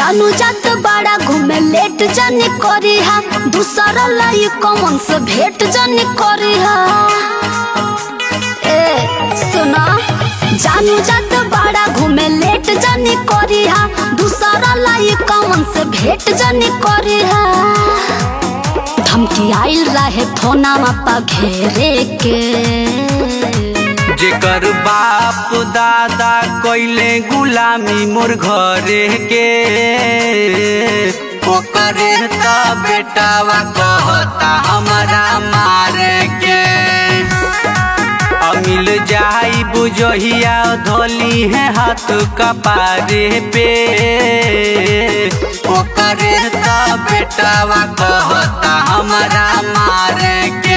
जानू जात बड़ा घूमे लेट जाने करी हा दूसरा लाई कमन से भेंट जाने करी हा ए सुना जानू जात बड़ा घूमे लेट जाने करी हा दूसरा लाई कमन से भेंट जाने करी हा धमकी आइल रहे फोना पा घेरे के जेकर बाप दादा कइले गुलामी मोर घरे के ओकरे त बेटावा कहता हमरा मारे के अमिल जाई बुझहिया धोली है हाथ कपारे पे ओकरे त बेटावा कहता हमरा मारे के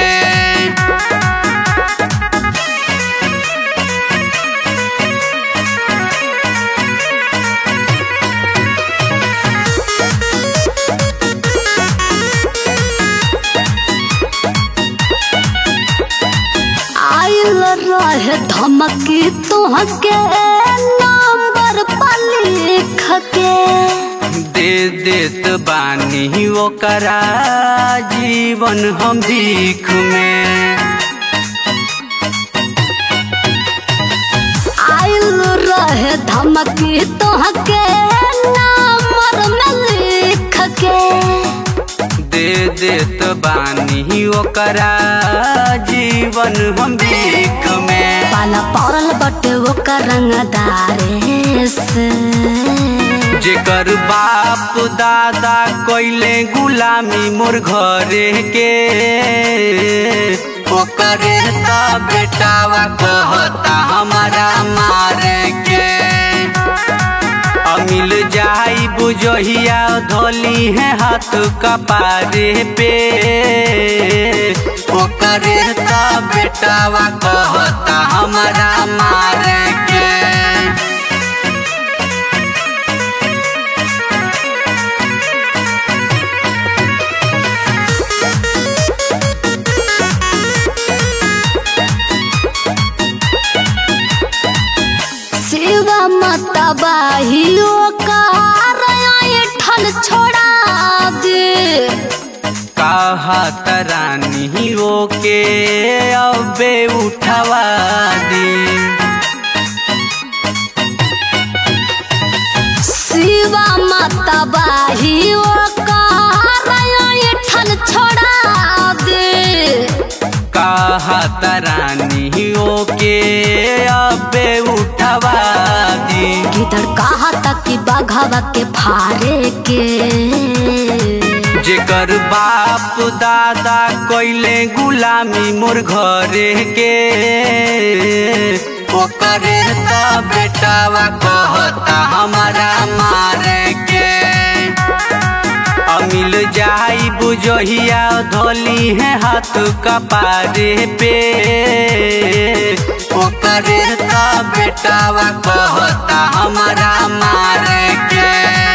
आइल रहे धमकी तुहके नंबर पर लिख के दे देत बानी ओकरा जीवन हम भीख में आइल रहे धमकी तुहके नंबर में लिख के दे देत बानी ओकरा जीवन हम भीख में पाला पड़ल बटे ओकर रंगदारे से जेकर बाप दादा कइले गुलामी मोर घरे के ओकरे त बेटावा कहता हमारा मारे के अमिल जाई बुझहिया धोली है हाथ कपारे पे ओकरे त बेटावा कहता हमारा मारे के शिवा माता बाहियो कार ठल छोड़ा दे कहा तरानी के अबे उठवा दी शिवा माता बाहियो कार ठल छोड़ा दे कहा तरानी के अबे उठवा दी किधर कहा तक कि बघावा के फारे के जेकर बाप दादा कइले गुलामी मोर घरे के ओकरे त बेटावा कहता हमारा मारे के अमिल जाई बुझहिया धोली है हाथ कपारे पे ओकरे त बेटावा कहता हमारा मारे के